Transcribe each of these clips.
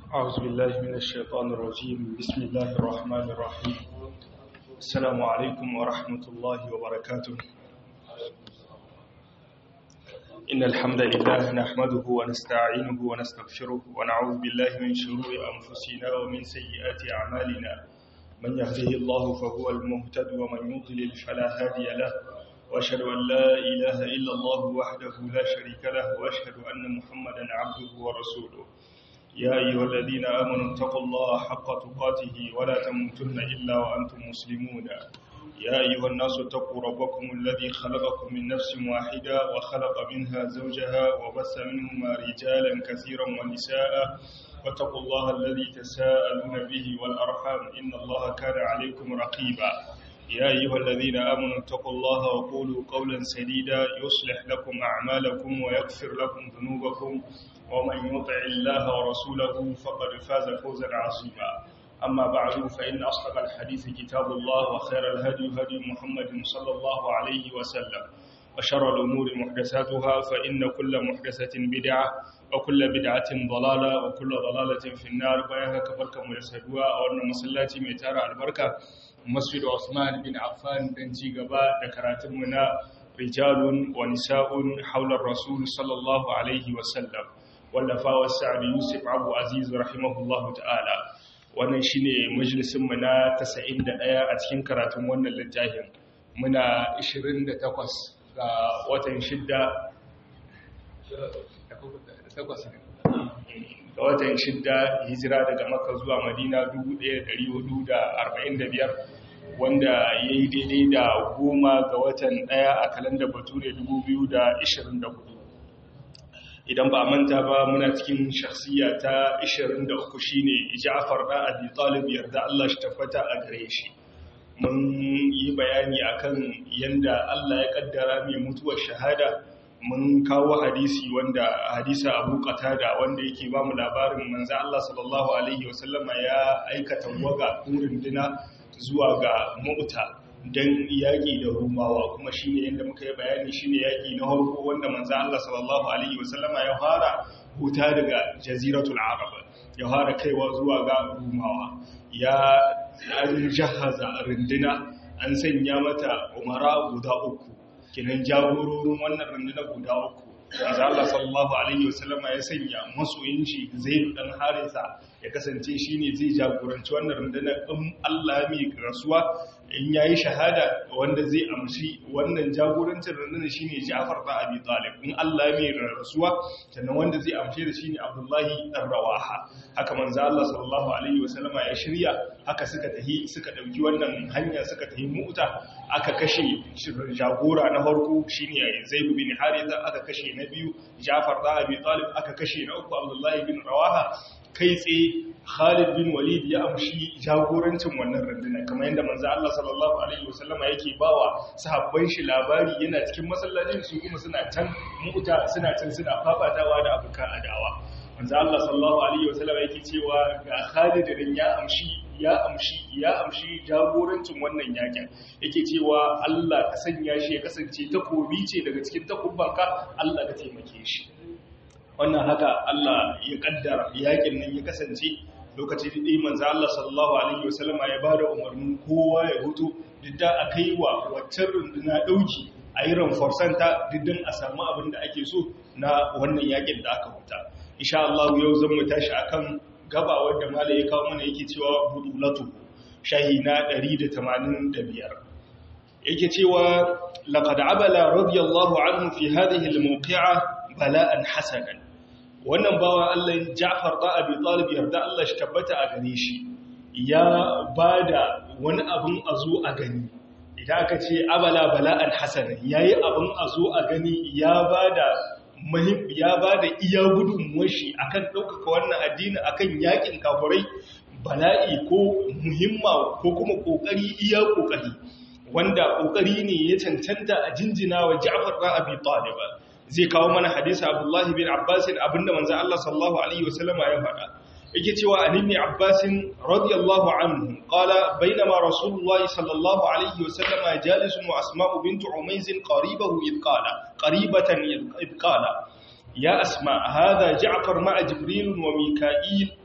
أعوذ بالله من الشيطان الرجيم بسم الله الرحمن الرحيم السلام عليكم ورحمة الله وبركاته إن الحمد لله نحمده ونستعينه ونستغفره ونعوذ بالله من شرور أنفسنا ومن سيئات أعمالنا من يهده الله فهو المهتد ومن يضلل فلا هادي له وأشهد أن لا إله إلا الله وحده لا شريك له وأشهد أن محمدا عبده ورسوله يا أيها الذين آمنوا اتقوا الله حق تقاته ولا تموتن إلا وأنتم مسلمون يا أيها الناس اتقوا ربكم الذي خلقكم من نفس واحدة وخلق منها زوجها وبث منهما رجالا كثيرا ونساء واتقوا الله الذي تساءلون به والأرحام إن الله كان عليكم رقيبا يا أيها الذين آمنوا اتقوا الله وقولوا قولا سديدا يصلح لكم أعمالكم ويغفر لكم ذنوبكم ومن يطع الله ورسوله فقد فاز فوزا عظيما أما بعد فإن أصدق الحديث كتاب الله وخير الهدي هدي محمد صلى الله عليه وسلم وشر الأمور محدثاتها فإن كل محدثة بدعة وكل بدعة ضلالة وكل ضلالة في النار بيانها كفرك مرسدوا وأن مسلاتي ميتارة البركة مسجد عثمان بن عفان بن جيغبا ذكراتمنا رجال ونساء حول الرسول صلى الله عليه وسلم wallafawa sa'ad yusuf abu aziz rahimahullahu ta'ala wannan shine majalisin mu na 91 a cikin karatun wannan littafin muna 28 ga watan 6 ga watan 6 hijira daga makka zuwa madina 1445 wanda ya yi daidai da goma ga watan ɗaya a kalandar bature 2024 idan ba manta ba muna cikin shakhsiya ta 23 shine Ja'far da Abi Talib yarda Allah shi tabbata a gare shi mun yi bayani akan yanda Allah ya kaddara mai mutuwar shahada mun kawo hadisi wanda hadisa Abu Qatada wanda yake ba mu labarin manzo Allah sallallahu alaihi wasallama ya aikata waga dina zuwa ga Mu'ta don yaƙi da rumawa kuma shi ne yadda muka yi bayani shi ne yaƙi na harko wanda manza Allah sallallahu Alaihi wasallama ya fara huta daga jaziratul arab ya fara kaiwa zuwa ga rumawa ya an jahaza runduna an sanya mata umara guda uku kinan jagororin wannan runduna guda uku manza Allah sallallahu Alaihi wasallama ya sanya masoyin shi zai dan harisa ya kasance shi ne zai jagoranci wannan rundunar in Allah mai rasuwa in yayi shahada wanda zai amshi wannan jagorancin rundunar shine Ja'far da Abi Talib in Allah mai rasuwa sannan wanda zai amshe da shine Abdullahi dan Rawaha haka manzo Allah sallallahu alaihi wasallama ya shirya haka suka tahi suka dauki wannan hanya suka tahi Mu'ta aka kashe jagora na farko shine Zaid bin Haritha aka kashe na biyu Ja'far da Abi Talib aka kashe na uku Abdullahi bin Rawaha kai tsaye Khalid bin Walid ya amshi jagorancin wannan rundunar kamar yadda manzo Allah sallallahu alaihi wasallama yake bawa sahabban shi labari yana cikin masallacin su kuma suna can mu'ta suna can suna fafatawa da abukan adawa manzo Allah sallallahu alaihi wasallama yake cewa ga Khalid din ya amshi ya amshi ya amshi jagorancin wannan yakin yake cewa Allah ka sanya shi ya kasance takobi ce daga cikin takubbanka Allah ka taimake shi wannan haka Allah ya kaddara yakin nan ya kasance lokacin da manzo Allah sallallahu alaihi wasallama ya bada umarnin kowa ya hutu didda akai wa waccan runduna dauki a yi ranforsanta diddan a samu abin da ake so na wannan yakin da aka huta insha Allah yau zan mu tashi akan gaba wanda mala ya kawo mana yake cewa budulatu shahina 185 yake cewa laqad abala radiyallahu anhu fi hadhihi al-mawqi'a bala'an hasanan wannan bawa Allah Ja'far da Abi Talib yarda Allah shi tabbata a gane shi ya bada wani abun a zo a gani idan aka ce abala bala'an hasana yayi abun a zo a gani ya bada muhim ya bada iya gudunmuwar shi akan ɗaukaka wannan addini akan yakin kafurai bala'i ko muhimma ko kuma kokari iya kokari wanda kokari ne ya cancanta a jinjina wa Ja'far da Abi Talib zai kawo mana hadisi Abdullahi bin Abbas abinda manzo Allah sallallahu alaihi wasallama ya faɗa yake cewa an ibn Abbas radiyallahu anhu qala bainama Rasulullahi sallallahu alaihi wasallama jalisun wa Asma'u bint Umayz qaribahu id qala qaribatan id qala ya Asma hadha Ja'far ma'a Jibril wa Mika'il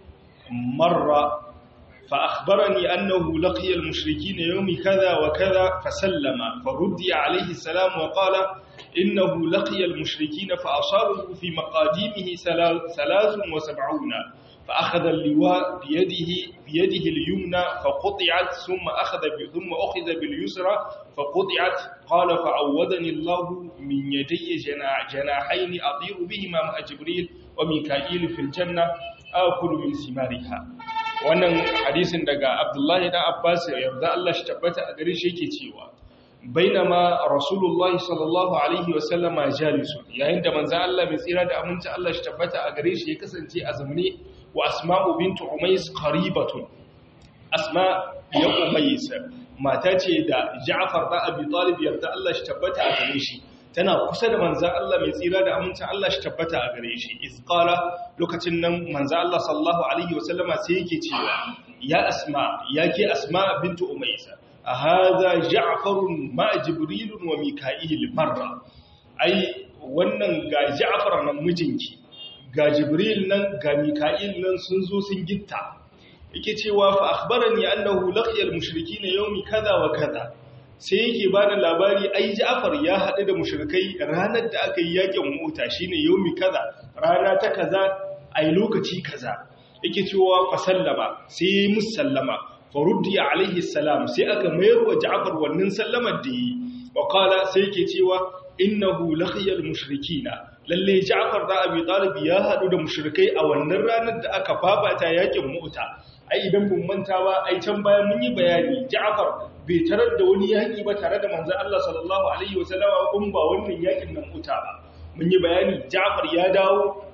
marra فأخبرني أنه لقي المشركين يوم كذا وكذا فسلم فردي عليه السلام وقال إنه لقي المشركين فأصابه في مقاديمه ثلاث وسبعون فأخذ اللواء بيده, بيده اليمنى فقطعت ثم أخذ ثم أخذ باليسرى فقطعت قال فعوذني الله من يدي جناح جناحين أطير بهما مع جبريل وميكائيل في الجنة آكل من ثمارها wannan hadisin daga Abdullahi dan Abbas yarda Allah shi tabbata a gare shi yake cewa bainama Rasulullahi sallallahu alaihi wasallama jalisu yayin da manzo Allah mai tsira da aminci Allah shi tabbata a gare shi ya kasance a zamne wa Asma'u bintu Umays qaribatun Asma ya Umays mata ce da Ja'far da Abi Talib yarda Allah shi tabbata a gare shi tana kusa da manzan Allah mai tsira da amincin Allah shi tabbata a gare shi izqala lokacin nan manzan Allah sallallahu alaihi wasallama sai yake cewa ya asma ya ke asma bintu umaysa a hadha ja'farun ma jibril wa mika'il marra ai wannan ga ja'far nan mijinki ga jibril nan ga mika'il nan sun zo sun gitta yake cewa fa akhbarani annahu laqiya al-mushrikeena yawmi kaza wa kaza sai yake ba da labari ai Ja'far ya haɗu da mushrikai ranar da aka yi yakin mota shine yaumi kaza rana ta kaza ai lokaci kaza yake cewa fa sallama sai yi musallama faruddi alaihi salam sai aka mayar wa Ja'far wannan sallamar da yi wa qala sai yake cewa innahu laqiyal mushrikina lalle Ja'far da Abi Talib ya haɗu da mushrikai a wannan ranar da aka fafata yakin mota ai idan mun manta ba ai can bayan mun yi bayani Ja'far bai tarar da wani yaƙi ba tare da manzan Allah sallallahu Alaihi wasallama kun ba wannan yaƙin nan muta ba mun yi bayani Ja'far ya dawo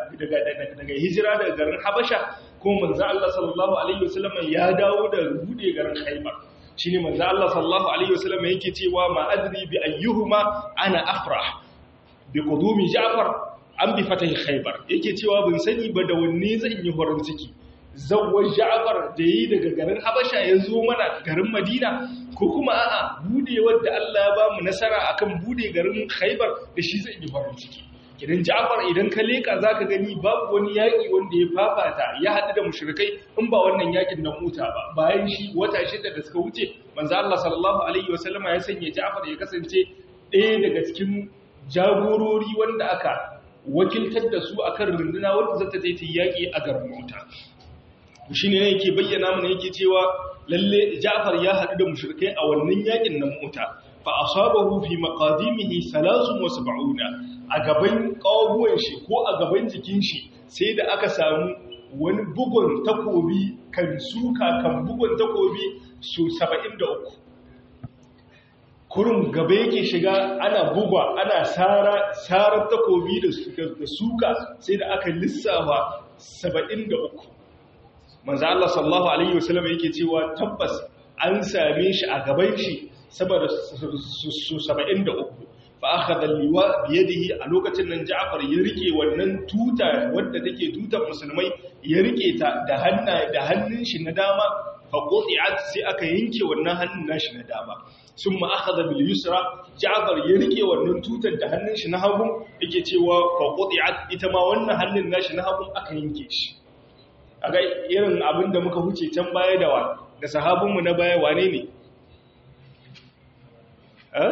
daga hijira daga garin Habasha kuma manzan Allah sallallahu Alaihi wasallama ya dawo da bude garin Khaibar shi ne manzan Allah sallallahu Alaihi wasallama yake cewa ma adri bi ayyuhuma ana afrah bi qudumi Ja'far an bi fatahi Khaibar yake cewa ban sani ba da wanne zan yi horon ciki zawar ja'afar da yi daga garin habasha ya zo mana garin madina ko kuma a'a budewar da Allah ya ba mu nasara akan bude garin khaibar da shi zai yi farin ciki idan ja'afar idan ka leka zaka gani babu wani yaki wanda ya fafata ya haɗu da mushrikai in ba wannan yakin na muta ba bayan shi wata shida da suka wuce manzo Allah sallallahu alaihi wasallama ya sanya ja'afar ya kasance ɗaya daga cikin jagorori wanda aka wakiltar da su akan runduna wanda zata je ta yaki a garin muta shi ne yake bayyana mana yake cewa lalle Ja'far ya haɗu da mushrikai a wannan yakin nan mota fa asabahu fi maqadimihi 73 a gaban kawuwan shi ko a gaban jikin shi sai da aka samu wani bugun takobi kan suka kan bugun takobi su 73 kurum gaba yake shiga ana bugwa ana sara sarar takobi da suka sai da aka lissafa 73 manzo Allah sallallahu alaihi wasallam yake cewa tabbas an same shi a gaban shi saboda su 73 fa akhadha liwa bi yadihi a lokacin nan Ja'far ya rike wannan tuta wadda take tutar musulmai ya rike ta da hanna da hannun shi na dama fa quti'at sai aka yanke wannan hannun nashi na dama summa akhadha bil yusra Ja'far ya rike wannan tutar da hannun shi na hagu yake cewa fa quti'at ita ma wannan hannun nashi na hagu aka yanke shi aga irin abin da muka huce can baya da wa da sahabinmu na baya wane ne eh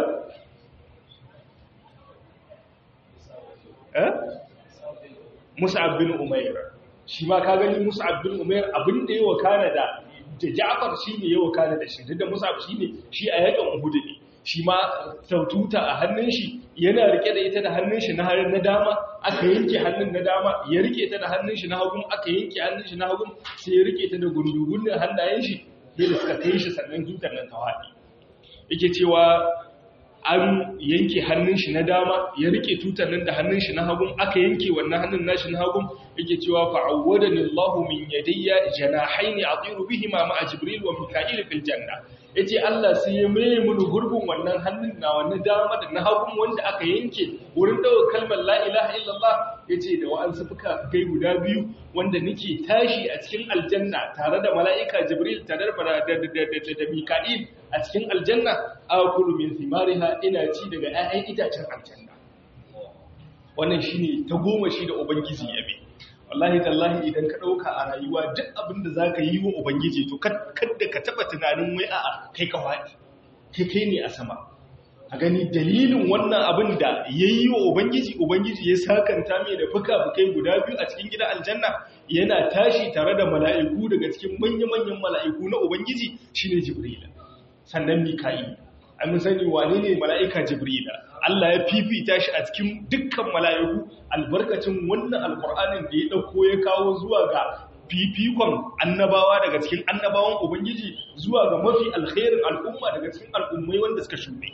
eh mus'ab bin umair shi ma ka gani mus'ab bin umair abin da yawa kana da da Ja'far shine yawa kana da shi da mus'ab shine shi a yakan Uhud ne shi ma saututa a hannun shi yana rike da ita da hannun shi na na dama aka yanke hannun na dama ya rike ta da hannun shi na hagun aka yanke hannun shi na hagun sai ya rike ta da gundugunin hannayen shi yadda suka kai shi sannan tutar nan ta haɗi yake cewa an yanke hannun shi na dama ya rike tutar nan da hannun shi na hagun aka yanke wannan hannun nashi na hagun yake cewa fa'awwadani Allahu min yadayya janahaini atiru bihima ma'a jibril wa mika'il fil janna yace Allah sai ya mai mun gurbin wannan hannun na wannan dama da na hagun wanda aka yanke wurin dawo kalmar la ilaha illallah yace da wa'ansu fuka kai guda biyu wanda nake tashi a cikin aljanna tare da mala'ika jibril tare da da mika'il a cikin aljanna akulu min thimariha ina ci daga 'ya'yan itacen aljanna wannan shine ta goma shi da ubangiji yabe wallahi tallahi idan ka ɗauka a rayuwa duk abin da za ka yi wa ubangiji to kadda ka taɓa tunanin wai a'a kai ka faɗi kai kai ne a sama a gani dalilin wannan abin da ya yi wa ubangiji ubangiji ya sakanta mai da fuka-fukai guda biyu a cikin gida aljanna yana tashi tare da mala'iku daga cikin manya-manyan mala'iku na ubangiji shine jibrila sannan mika'i an sani wane ne mala'ika jibrila Allah ya fifita shi a cikin dukkan mala'iku albarkacin wannan alkur'anin da ya ɗauko ya kawo zuwa ga fifikon annabawa daga cikin annabawan ubangiji zuwa ga mafi alkhairin al'umma daga cikin al'ummai wanda suka shuɗe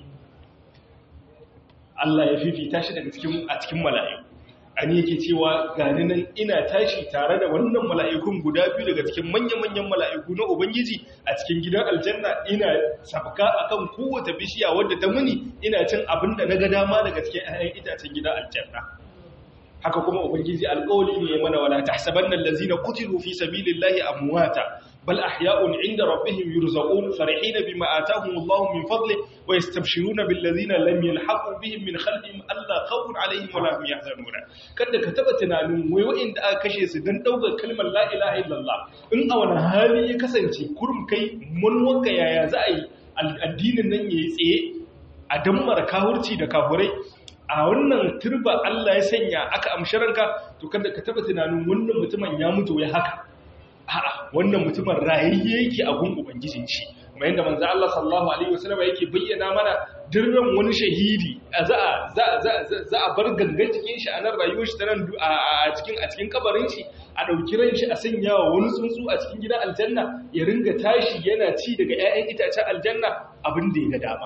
Allah ya fifita shi daga cikin a cikin mala'iku an yake cewa gani nan ina tashi tare da wannan mala'ikun guda biyu daga cikin manya-manyan mala'iku na ubangiji a cikin gidan aljanna ina sabka akan kowace bishiya wadda ta muni ina cin abin da na ga dama daga cikin 'ya'yan itacen gidan aljanna haka kuma ubangiji alƙawli ne mana wala tahsabanna allazina qutilu fi sabilillahi amwata bal ahya'un 'inda rabbihim yurzaqun farihina bima ataahum Allahu min fadli wa yastabshiruna bil ladzina lam yalhaqu bihim min khalfihim alla khawfun 'alayhim wa la hum yahzanun kada ka taba tunanin wai wa'inda aka kashe su dan daukar kalmar la ilaha illallah in a wani hali ya kasance kurum kai mun wanka yaya za a yi addinin nan yayi tsaye a dammar kahurci da kafurai a wannan turba Allah ya sanya aka amshi ranka to kada ka taba tunanin wannan mutumin ya mutu ya haka a'a wannan mutumin rayayye yake a gun ubangijin shi kuma yanda manzo Allah sallallahu alaihi wasallam yake bayyana mana dirran wani shahidi za a za a bar gangan cikin shi a nan rayuwar shi ta nan a cikin a cikin kabarin shi a dauki ran shi a sanya wa wani tsuntsu a cikin gidan aljanna ya ringa tashi yana ci daga ƴaƴan itacen aljanna abin da ya ga dama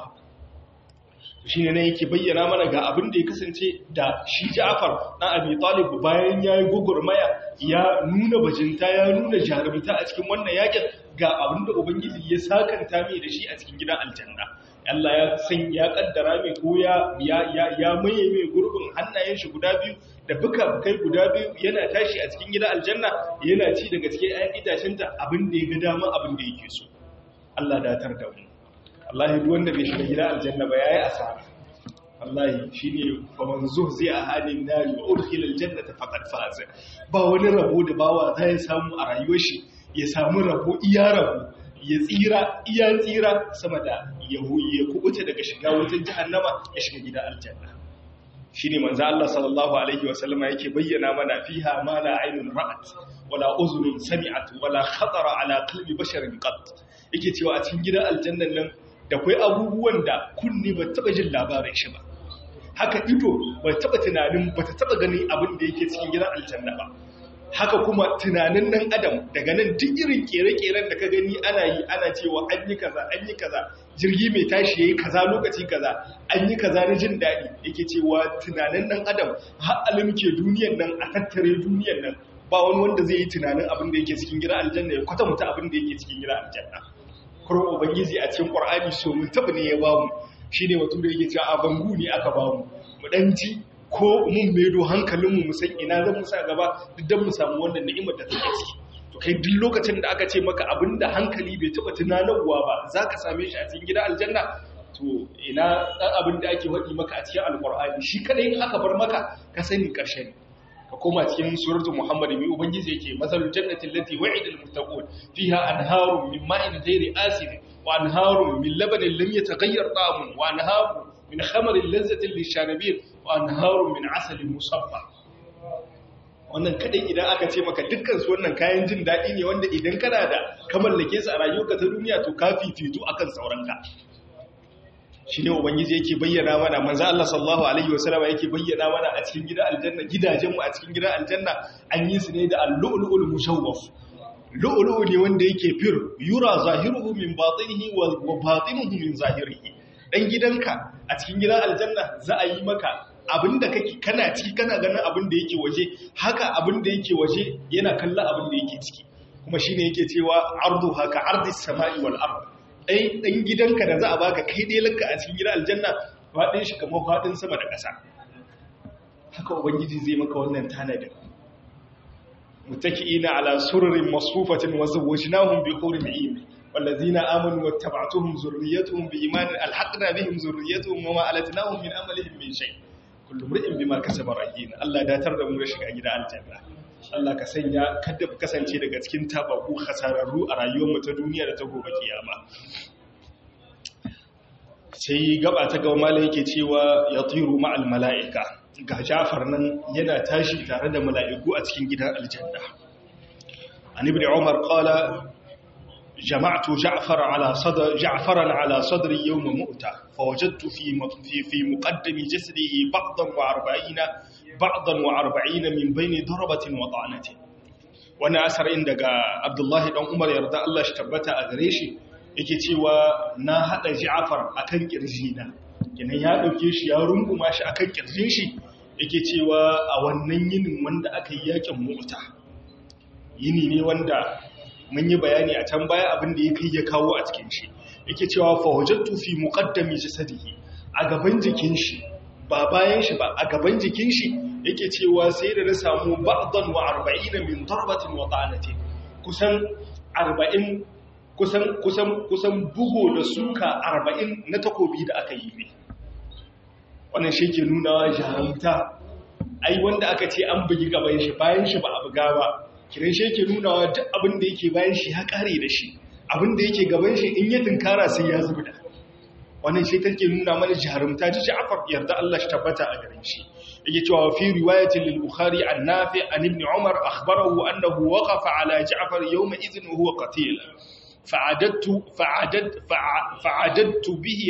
shi ne yake bayyana mana ga abin da ya kasance da shi Ja'far dan Abi Talib bayan yayi gugurmaya ya nuna bajinta ya nuna jarumta a cikin wannan yakin ga abin da ubangiji ya sakanta mai da shi a cikin gidan aljanna Allah ya san ya kaddara mai ko ya ya ya maye mai gurbin hannayen shi guda biyu da buka bukai guda biyu yana tashi a cikin gidan aljanna yana ci daga cikin ayan itacen ta abin da ya ga dama abin da yake so Allah datar da mu wallahi duk wanda bai shiga gidan aljanna ba yayi asara wallahi shine faman zuhzi a halin nari wa udkhila aljannata faqad faz ba wani rabo da bawa zai samu a rayuwar shi ya samu rabo iya rabo ya tsira iya tsira sama da ya ya kubuta daga shiga wutar jahannama ya shiga gidan aljanna shine manzo Allah sallallahu alaihi wa sallama yake bayyana mana fiha ma la aynun ra'at wala uzunun sami'at wala khatara ala qalbi basharin qat yake cewa a cikin gidan aljannan nan da kwai abubuwan da kunni ba taba jin labarin shi ba haka ido ba taba tunanin ba ta taba ganin abin da yake cikin gidan aljanna ba haka kuma tunanin nan adam daga nan duk irin kere-keren da ka gani ana yi ana cewa an yi kaza an yi kaza jirgi mai tashi yayi kaza lokaci kaza an yi kaza na jin daɗi yake cewa tunanin nan adam har alimke duniyar nan a tattare duniyar nan ba wani wanda zai yi tunanin abin da yake cikin gidan aljanna ya kwatanta abin da yake cikin gidan aljanna kurin ubangiji a cikin ƙwar'ani so mun taɓa ne ya ba mu shi ne wato da yake cewa a bangu ne aka ba mu mu ɗan ji ko mun maido hankalinmu mu san ina zan musa gaba duk don mu samu wannan ni'imar da take ciki to kai duk lokacin da aka ce maka abin da hankali bai taɓa tunanarwa ba za ka same shi a cikin gidan aljanna to ina ɗan abin da ake faɗi maka a cikin alƙur'ani shi kadai in aka bar maka ka sani ƙarshe ne ka koma cikin suratul muhammad mai ubangiji yake masalul jannati allati wa'ida almuttaqun fiha anharun min ma'in ghairi asid wa anharun min labanin lam yataghayyar ta'amuhu wa anharun min khamarin lazzatin lisharibin wa anharun min asalin musaffa wannan kadai idan aka ce maka dukkan su wannan kayan jin daɗi ne wanda idan kana da ka mallake su a rayuwarka ta duniya to ka fifito akan sauranka shi ne ubangiji yake bayyana mana manzo Allah sallallahu alaihi wasallam yake bayyana mana a cikin gidan aljanna gidajenmu a cikin gidan aljanna an yi su ne da al-lu'lu'ul mushawwaf lu'lu'u ne wanda yake fir yura zahiruhu min batinihi wa batinuhu min zahirihi dan gidanka a cikin gidan aljanna za a yi maka abinda kake kana ciki kana ganin abin da yake waje haka abin da yake waje yana kallon abin da yake ciki kuma shine yake cewa ardu haka ardis samai wal ard ɗai ɗan gidanka da za a baka kai ɗelanka a cikin gidan aljanna faɗin shi kamar faɗin sama da ƙasa haka ubangiji zai maka wannan tanadin mutaki'ina ala sururin masfufatin wa zawwajnahum bi hurin 'ayn wallazina amanu wattaba'tuhum zurriyyatuhum bi imanin alhaqna bihim zurriyyatuhum wa ma alatnahum min amalihim min shay kullu imrin bima kasaba rahin Allah datar da mu da shiga gidan aljanna Allah ka sanya kada mu kasance daga cikin tabaku hasararru a rayuwar mu ta duniya da ta gobe kiyama sai gaba ta ga malai yake cewa yatiru ma'al mala'ika ga Ja'far nan yana tashi tare da mala'iku a cikin gidan aljanna an ibn Umar qala جمعت جعفر على صدر جعفرا على صدري يوم مؤتة فوجدت في في في مقدم جسده بعضا وأربعين بعضا وأربعين من بين ضربة وطعنة وانا أسر عندك عبد الله بن عمر يرضى الله اشتبت أغريشي yake cewa na haɗa Ja'far akan kirjina kenan ya ɗauke shi ya runguma shi akan kirjin shi yake cewa a wannan yinin wanda aka yi yakin mota yini ne wanda mun yi bayani a can baya abin da ya kai ya kawo a cikin shi yake cewa fawajattu fi muqaddami jasadihi a gaban jikin shi ba bayan shi ba a gaban jikin shi yake cewa sai da na samu ba'dan wa 40 min darbatin wa ta'anatin kusan 40 kusan kusan kusan bugo da suka 40 na takobi da aka yi ne wannan shi ke nuna jarumta ai wanda aka ce an bugi gaban shi bayan shi ba a buga ba kiran shi yake nunawa duk abin da yake bayan shi ya kare da shi abin da yake gaban shi in ya tunkara sai ya zubda wannan shi take nuna mana jarumta ta Ja'far yarda Allah shi tabbata a garin shi yake cewa fi riwayatin lil Bukhari an Nafi an Ibn Umar akhbarahu annahu waqafa ala Ja'far yawma idhin wa huwa qatil fa'adattu fa'adat fa'adattu bihi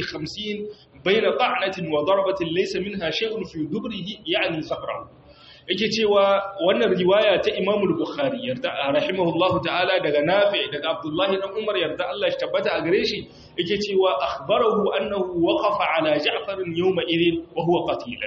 50 bayna ta'natin wa darbatin laysa minha shay'un fi dubrihi yani safrahu yake cewa wannan riwaya ta Imam al-Bukhari yarda rahimahullahu ta'ala daga Nafi daga Abdullahi dan Umar yarda Allah shi tabbata a gare shi yake cewa akhbarahu annahu waqafa ala Ja'far yawma idhin wa huwa qatil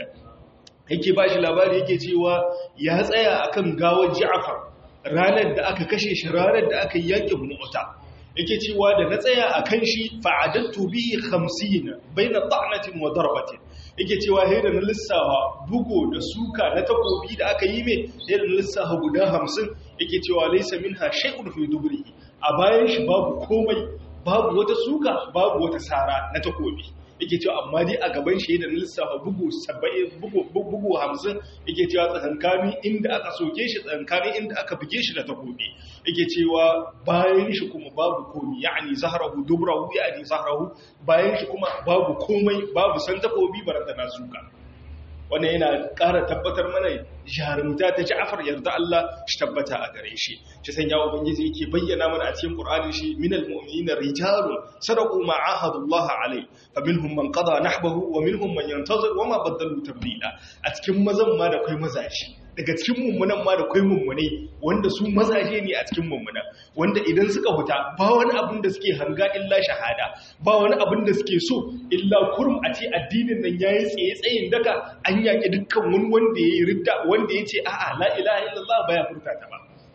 yake bashi labari yake cewa ya tsaya akan gawar Ja'far ranar da aka kashe shi ranar da aka yi yakin Mu'ta yake cewa da na tsaya akan shi fa'adattu bihi 50 baina ta'natin wa darbatin yake cewa sai da na lissafa bugo da suka na takobi da aka yi mai sai da na lissafa guda hamsin yake cewa laisa minha shay'un fi dubrihi a bayan shi babu komai babu wata suka babu wata sara na takobi yake cewa amma dai a gaban shi da na lissafa bugu 70 bugu bugu 50 yake cewa tsankani inda aka soke shi tsankani inda aka buge shi da takobi yake cewa bayan shi kuma babu komai yani zahrahu dubrahu yani zahrahu bayan shi kuma babu komai babu san takobi baranta na suka wannan yana ƙara tabbatar mana jarumta ta Ja'far yarda Allah shi tabbata a gare shi shi sanya ubangiji yake bayyana mana a cikin Qur'ani shi minal mu'minina rijalun sadaqu ma ahadullah alai faminhum man qada nahbahu wa minhum man yantazir wa ma badalu tabdila a cikin mazan ma da kai mazaji daga cikin mummunan ma da kai mummune wanda su mazaje ne a cikin mummunan wanda idan suka huta ba wani abin da suke hanga illa shahada ba wani abin da suke so illa kurum a ce addinin nan yayi tsaye tsayin daka an yaki dukkan wani wanda yayi ridda wanda yace a'a la ilaha illallah baya furta ta ba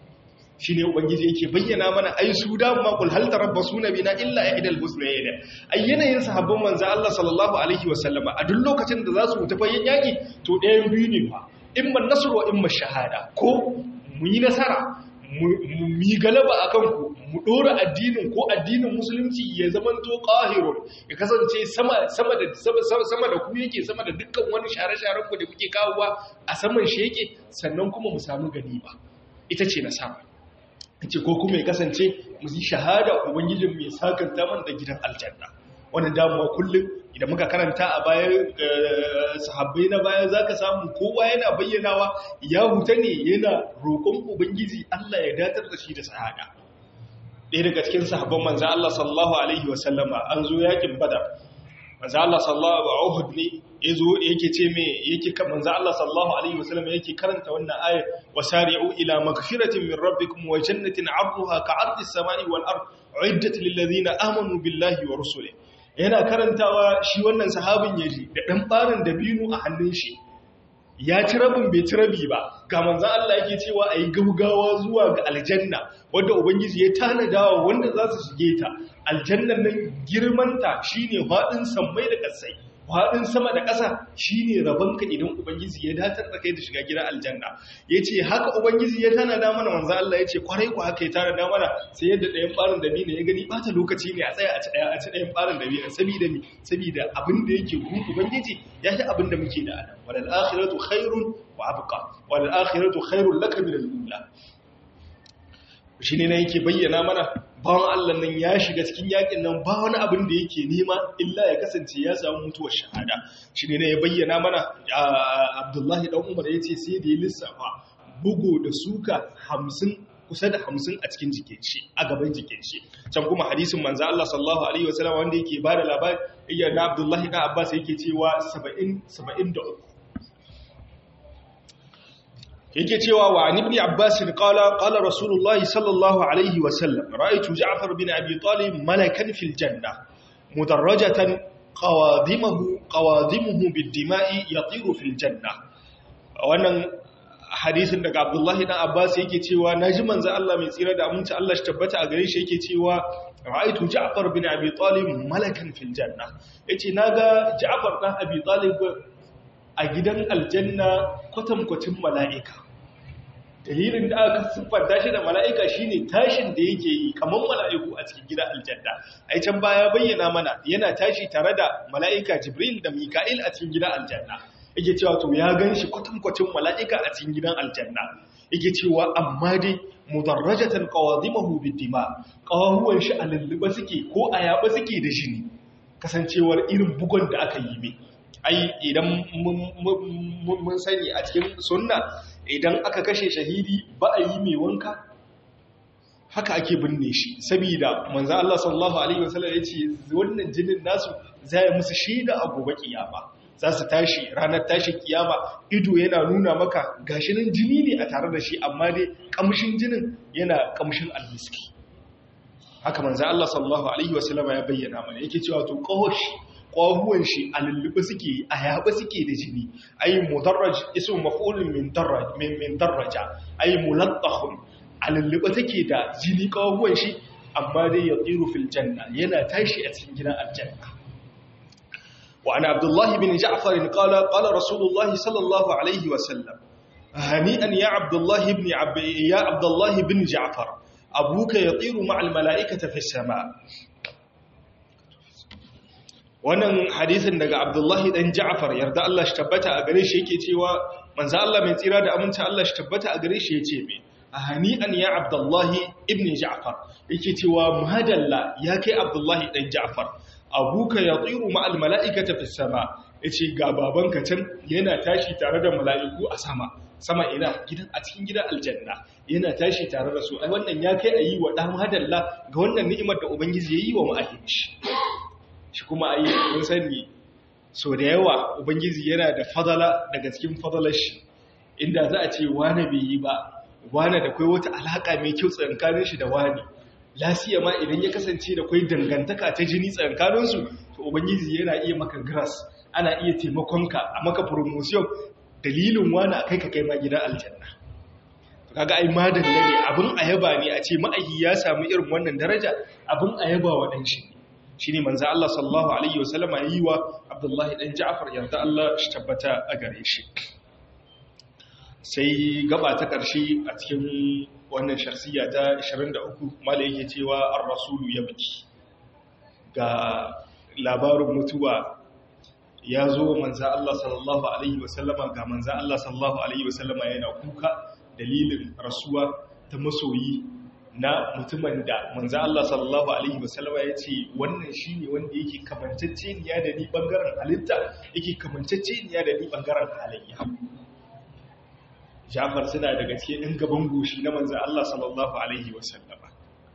shine ubangiji yake bayyana mana ai su da ma kul hal tarabbasuna bina illa ihdal husnayn ai yanayin sahabban manzo Allah sallallahu alaihi wasallama a duk lokacin da za su wuta bayan yaki to ɗayan biyu ne fa imma nasr wa imma shahada ko mu yi nasara mu yi galaba akan ku mu dora addinin ko addinin musulunci ya zamanto qahirun ya kasance sama sama da sama da ku yake sama da dukkan wani share-sharen ku da kuke kawowa a saman shi yake sannan kuma mu samu ganima ita ce nasara ce ko kuma ya kasance mu yi shahada ubangijin mai sakanta man da gidan aljanna wannan damuwa kullum idan muka karanta a baya sahabbai na baya zaka samu kowa yana bayyanawa ya huta ne yana roƙon ubangiji Allah ya datar da shi da shahada ɗaya daga cikin sahabban manzo Allah sallallahu alaihi wa sallama an zo yakin badar manzo Allah sallallahu alaihi Uhud ne yazo yake ce me yake kan manzo Allah sallallahu alaihi wasallam yake karanta wannan ayar wasari'u ila magfiratin min rabbikum wa jannatin 'arduha ka'ardi as-sama'i wal ard 'iddat lil ladina amanu billahi wa rusulihi yana karantawa shi wannan sahabin yaji da dan barin dabino a hannun shi ya ci rabin bai ci rabi ba ga manzan Allah yake cewa a yi gaugawa zuwa ga aljanna wadda ubangiji ya tanadawa wanda za su shige ta aljannan nan girmanta shine faɗin sammai da ƙasai faɗin sama da ƙasa shine rabonka idan ubangiji ya datar da kai da shiga gidan aljanna yace haka ubangiji ya tana da mana manzo Allah yace kwarai ku haka ya tana da mana sai yadda ɗayan ɓarin da ne ya gani bata lokaci ne a tsaya a ci ɗaya a ci ɗayan ɓarin da ne saboda mi saboda abin da yake gun ubangiji ya fi abin da muke da adam wal akhiratu khairun wa abqa wal akhiratu khairun laka min al-ula shi ne na yake bayyana mana bawan Allah nan ya shiga cikin yakin nan ba wani abin da yake nema illa ya kasance ya samu mutuwar shahada shi ne ya bayyana mana abdullahi dan umar ya ce sai da ya lissafa bugu da suka hamsin kusa da hamsin a cikin jikin shi a gaban jikin shi can kuma hadisin manzo Allah sallallahu alaihi wasallam wanda yake bada labari iya na abdullahi dan abbas yake cewa 70 73 yake cewa wa an ibn abbas qala qala rasulullah sallallahu alaihi wa sallam ra'aytu ja'far bin abi talib malakan fil janna mudarrajatan qawadimuhu qawadimuhu bid-dima'i yatiru fil janna wannan hadisin daga abdullahi dan abbas yake cewa naji manzo Allah mai tsira da aminci Allah shi tabbata a gare shi yake cewa ra'aytu ja'far bin abi talib malakan fil janna yace naga ja'far dan abi talib a gidan aljanna kwatankwacin mala'ika dalilin da aka siffanta shi da mala'ika shine tashin da yake yi kamar mala'iku a cikin gidan aljanna ai can baya bayyana mana yana tashi tare da mala'ika jibril da mika'il a cikin gidan aljanna yake cewa to ya gan shi kwatankwacin mala'ika a cikin gidan aljanna yake cewa amma dai mudarrajatan qawadimahu bid-dima qawahuwan shi a lulluba suke ko a yaba suke da jini kasancewar irin bugon da aka yi mai ai idan mun sani a cikin sunna idan aka kashe shahidi ba a yi mai wanka haka ake binne shi saboda manzo Allah sallallahu alaihi wasallam yace wannan jinin nasu zai musu shaida a gobe kiyama za su tashi ranar tashi kiyama ido yana nuna maka gashi nan jini ne a tare da shi amma dai kamshin jinin yana kamshin almiski haka manzo Allah sallallahu alaihi wasallam ya bayyana mana yake cewa to qawashi ƙwahuwan shi a lullube suke a yaɓe suke da jini ai mudarraj isu maf'ulun min darraj min darraja ai mulattahun a lullube take da jini ƙwahuwan shi amma dai ya tsiru fil janna yana tashi a cikin gidan aljanna wa ana abdullah bin ja'far qala qala rasulullah sallallahu alaihi wa sallam hani'an ya abdullah ibn ya abdullah bin ja'far abuka yatiru ma'al mala'ikati fi sama wannan hadisin daga abdullahi dan ja'far yarda Allah shi tabbata a gare shi yake cewa manzo Allah mai tsira da aminci Allah shi tabbata a gare shi yace me hani'an ya abdullahi ibn ja'far yake cewa muhadalla ya kai abdullahi dan ja'far abuka yatiru ma'al mala'ikati fis sama yace ga babanka can yana tashi tare da mala'iku a sama sama ina gidan a cikin gidan aljanna yana tashi tare da su ai wannan ya kai ayi wa dan muhadalla ga wannan ni'imar da ubangiji yayi wa ma'ahinci shi kuma a yi mun sani so da yawa ubangiji yana da fadala daga cikin fadalar shi inda za a ce wane bai yi ba wane da kai wata alaka mai kyau tsankanin shi da wane lasiya ma idan ya kasance da kai dangantaka ta jini tsankaninsu to ubangiji yana iya maka grass ana iya taimakonka a maka promotion dalilin wane a kai ka kai ma gidan aljanna kaga ai madalla ne abin ayaba ne a ce ma'aiki ya samu irin wannan daraja abin ayaba wa dan shi shi ne manzan Allah sallallahu Alaihi wasallama yi wa Abdullahi ɗan Ja'afar yarda Allah shi tabbata a gare shi. Sai gaba ta ƙarshe a cikin wannan sharsiya ta 23 mala yake cewa an rasulu ya biki. Ga labarin mutuwa ya zo manzan Allah sallallahu Alaihi wasallama ga manzan Allah sallallahu Alaihi wasallama yana kuka dalilin rasuwa ta masoyi na mutumin da manzo Allah sallallahu alaihi wasallama ya ce wannan shine wanda yake kamanceceniya da ni bangaren halitta yake kamanceceniya da ni bangaren halayya Jafar suna daga cikin ɗin gaban goshi na manzo Allah sallallahu alaihi wasallama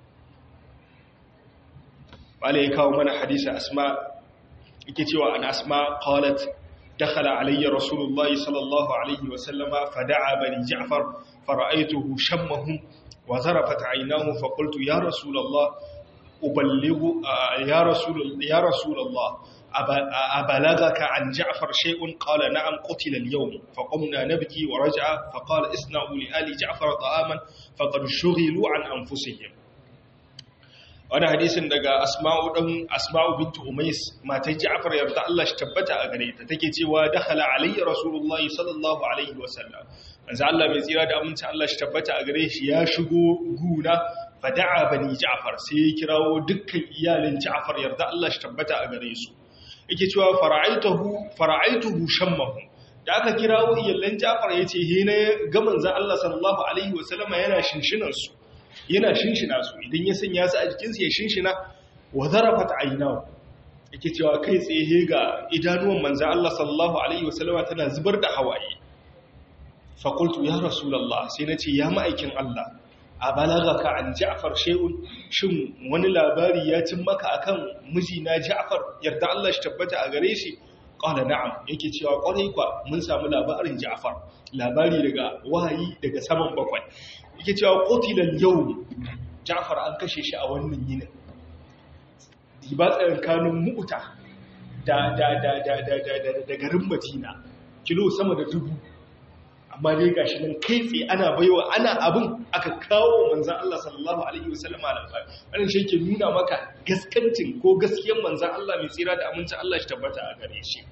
wala ya kawo mana hadisi asma yake cewa an asma qalat دخل علي رسول الله صلى الله عليه وسلم فدعا بني جعفر فرأيته شمهم وزرفت عيناه فقلت يا رسول الله أبلغ يا رسول يا رسول الله أبلغك عن جعفر شيء قال نعم قتل اليوم فقمنا نبكي ورجع فقال اصنعوا لآل جعفر طعاما فقد شغلوا عن أنفسهم wani hadisin daga asma'u dan asma'u bintu umais matan ja'far yarda Allah shi tabbata a gare ta take cewa dakhala alayya rasulullahi sallallahu alaihi wasallam manzo Allah mai tsira da aminci Allah shi tabbata a gare shi ya shigo guna fada'a bani ja'far sai ya kirawo dukkan iyalin ja'far yarda Allah shi tabbata a gare su yake cewa fara'aituhu fara'aituhu shammahu da aka kirawo iyalan ja'far yace he ne ga manzo Allah sallallahu alaihi wasallama yana shinshinan su yana shinshina su idan ya sanya su a jikinsu ya shinshina wa zarafat aynahu yake cewa kai tsaye ga idanuwan manzo Allah sallallahu alaihi wasallama tana zubar da hawaye fa qultu ya rasulullah sai nace ya ma'aikin Allah a balagaka an Ja'far shay'un shin wani labari ya cin maka akan mijina Ja'far yarda Allah shi tabbata a gare shi qala na'am yake cewa kwarai kwa mun samu labarin Ja'far labari daga wahayi daga saman bakwai yake cewa kotilan yau jafar an kashe shi a wannan yinin ba tsakankanin mu'uta da garin madina kilo sama da dubu amma dai gashi nan kai tsaye ana baiwa ana abin aka kawo manzan Allah sallallahu alaihi wasallam labari wannan shi ke nuna maka gaskancin ko gaskiyar manzan Allah mai tsira da amincin Allah shi tabbata a gare shi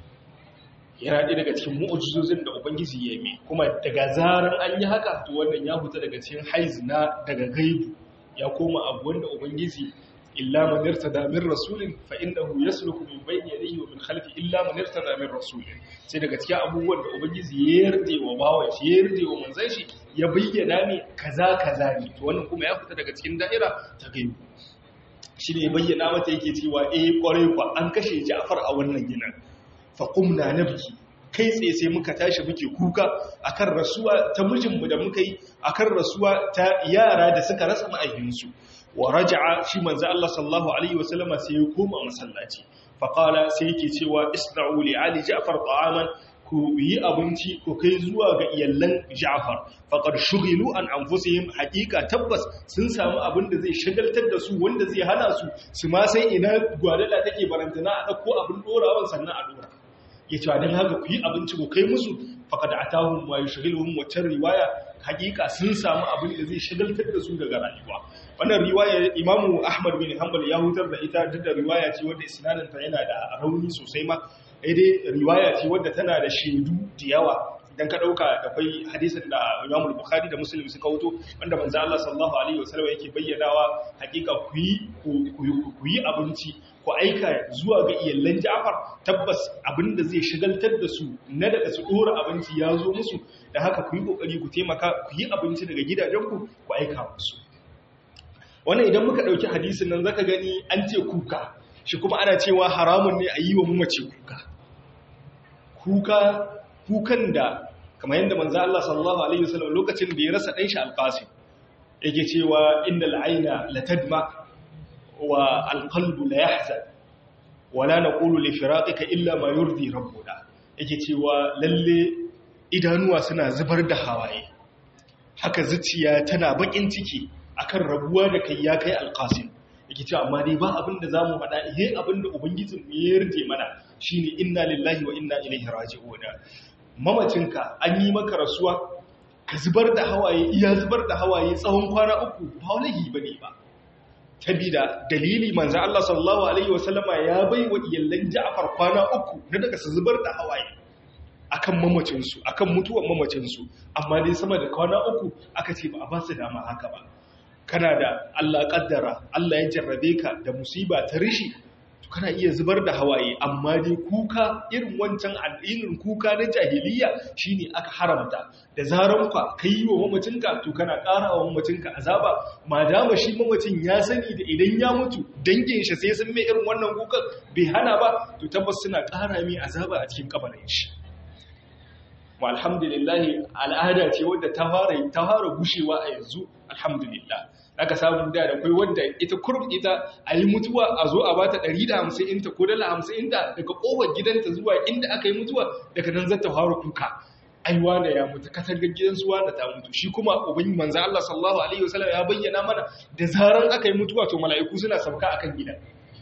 yana ɗaya daga cikin mu'ujizozin da ubangiji ya yi kuma daga zarar an yi haka to wannan ya fita daga cikin haiz na daga gaibu ya koma abu wanda ubangiji illa man irtada min rasulin fa innahu yasluku min bayni yadayhi wa min khalfi illa man irtada min rasulin sai daga cikin abubuwan da ubangiji ya yarda wa bawan shi ya yarda wa manzon shi ya bayyana ne kaza kaza ne to wannan kuma ya fita daga cikin da'ira ta gaibu shi ne bayyana mata yake cewa eh kwarai kwa an kashe Ja'far a wannan ginin faƙumna na biki kai tsaye sai muka tashi muke kuka akan rasuwa ta mijinmu da muka yi akan rasuwa ta yara da suka rasa ma'aikinsu wa raja'a shi manzo Allah sallallahu alaihi wasallama sai ya koma masallaci faqala sai yake cewa isna'u li ali ja'far ta'aman ku yi abinci ku kai zuwa ga iyallan ja'far faqad shughilu an anfusihim haqiqa tabbas sun samu abin da zai shagaltar da su wanda zai hana su su ma sai ina gwadala take barantana a dauko abin dorawan sannan a dora ya ce don haka ku yi abinci ku kai musu faƙada a tahun ma yi shagilhun waccan riwaya hakika sun samu abin da zai shagaltar da su daga rayuwa wannan riwaya imamu ahmad bin hanbal ya hutar da ita duk da riwaya ce wadda isnadinta yana da rauni sosai ma dai riwaya ce wadda tana da shaidu da yawa idan ka dauka da kai hadisin da Imam Bukhari da Muslim suka wuto wanda manzo Allah sallallahu alaihi wasallam yake bayyanawa hakika ku yi ku yi abinci ku aika zuwa ga iyallan Ja'far tabbas abinda zai shigaltar da su na daga su dora abinci ya zo musu da haka ku yi kokari ku taimaka ku yi abinci daga gidajenku ku aika musu wannan idan muka dauki hadisin nan zaka gani an ce kuka shi kuma ana cewa haramun ne a yi wa mamace kuka kuka kukan da kamar yadda manzo Allah sallallahu alaihi wasallam lokacin da ya rasa dan shi alqasim yake cewa innal ayna latadma wa alqalbu la yahzan wala naqulu li firaqika illa ma yurdi rabbuna yake cewa lalle idanuwa suna zubar da hawaye haka zuciya tana bakin ciki akan rabuwa da kai ya kai alqasim yake cewa amma dai ba abin da zamu faɗa ihe abin da ubangijin ya yarje mana shine inna lillahi wa inna ilaihi raji'un mamacinka an yi maka rasuwa ka zubar da hawaye iya zubar da hawaye tsawon kwana uku ba wani bane ba sabida dalili manzo Allah sallallahu alaihi wasallama ya bai wa iyallan Ja'far kwana uku na daga su zubar da hawaye akan mamacinsu akan mutuwar mamacinsu amma dai sama da kwana uku aka ce ba a ba su dama haka ba kana da Allah kaddara Allah ya jarrabe ka da musiba ta rishi to kana iya zubar da hawaye amma dai kuka irin wancan addinin kuka na jahiliya shine aka haramta da zaran ka kai wa mamacinka to kana ƙara wa mamacinka azaba madama shi mamacin ya sani da idan ya mutu dangin shi sai sun mai irin wannan kukan bai hana ba to tabbas suna ƙara mai azaba a cikin kabarin shi mu alhamdulillah al'ada ce wadda ta fara ta fara gushewa a yanzu alhamdulillah aka samu da da kai wanda ita kurb ita a yi mutuwa a zo a bata 150 inta ko dala 50 inta daga kofar gidanta zuwa inda aka yi mutuwa daga nan zata fara kuka aiwa da ya mutu katangar gidansu wanda ta mutu shi kuma ubangi manzo Allah sallallahu alaihi wasallam ya bayyana mana da zaran aka yi mutuwa to mala'iku suna sauka akan gidan